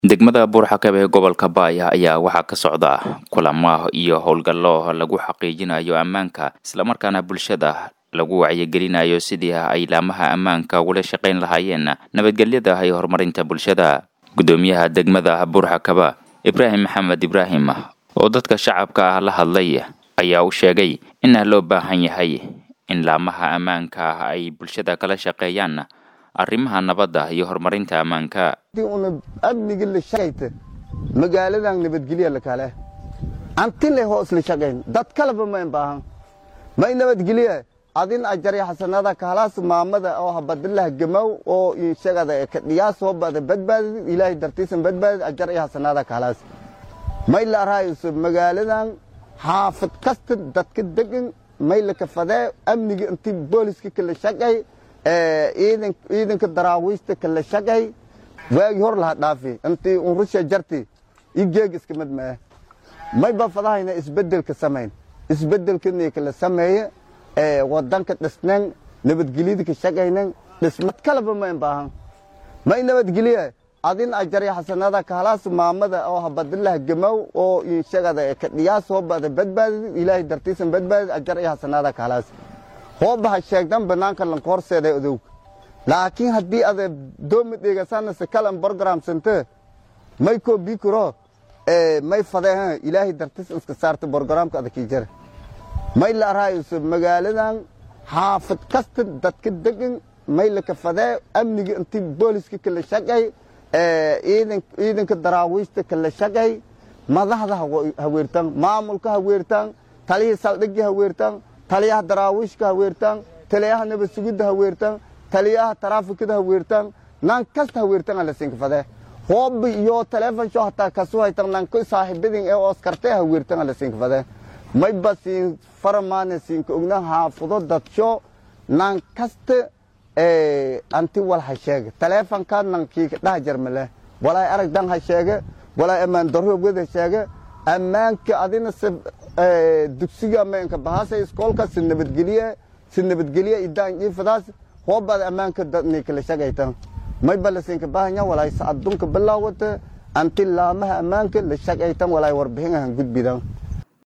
degmada buurxakab ee gobolka baaya ayaa waxaa ka socda kulamo iyo howlgallo lagu xaqiijinayo ammaanka islamarkaana bulshada lagu wacyigelinayo sidii ay laamaha ammaanka ugula shaqayn lahaayeen nabadgelyada iyo horumarinta bulshada guddoomiyaha degmada buurxakaba ibraahim maxamed ibraahim oo dadka shacabka ah la hadlay ayaa u sheegay in loo baahan yahay in laamaha ammaanka ay bulshada kala shaqeeyaan arrimaha nabadda iyo horumarinta ammaanka una amniga la shaqayta magaaladan nabadgelya lakale antile hoos la shaqayn dad kaleba mayn baahan may nabadgelye adin ajari xasanada kahalaas maamada oo habadilah gamaw oo inshagada ka dhiyaas soo bada badbaadid ilaahay dartiisan badbaadid ajar iyo xasanada kahalaas may la arayso magaaladan xaafid kasta dadka degan may la kafadee amniga intii booliska kala shaqay ciidanka daraawiista kala shaqay waagii hor laha dhaafi intii unrusha jarti i geeg iska mid mee may ba fadahayna isbedelka samayn isbedelkani kala sameeye wadanka dhisnan nabadgelyada ka shaqaynan dhismad kaleba mayn baahan may nabadgelye adin ajari xasanada kahalaas maamada oo habadilah gamaw oo inshagada ka dhiyaas soo bada badbaadid ilaahay dartiisan badbaadid ajar iyo xasanada kahalaas hoobaha sheegdan banaanka lanka horseeday odow laakiin haddii ada doomi dheegasanase kalan borogramsante may koo bikuro may fadee ilaahay dartiis iska saarta borogramka adakii jara may la arayso magaaladan xaafid kasta dadka degan may laka fadee amniga intii booliska kala shaqay ciidanka daraawiista kala shaqay madaxda haweertaan maamulka haweertaan taliyihii saldhigii haweertaan taliyaha daraawiishka haweertaan taliyaha nabad sugidda haweertaan taliyaha taraafikada haweertaan nan kasta haweertaan ala siinka fadee hoob iyo teleefon sho hataa kasu haytan nanko saaxiibadin ee oskartee haweertaan ala siinka fadee may ba siin faramaane siinka ogna haafudo dadsho nan kasta anti wal ha sheega taleefonkaa nankiika dhaha jarmale walaay aragdan ha sheega walaay ammaan darroogad ha sheega ammaanka adina se dugsiga meenka bahasa iskoolka si nabadgelye si nabadgelye idaan iifadaas hoobaad ammaanka dadni kala shaqaytan may ba la siinka bahanya walaay sa adduunka bilaawata anti laamaha ammaanka la shaqaytan walaay warbixin ahan gudbidan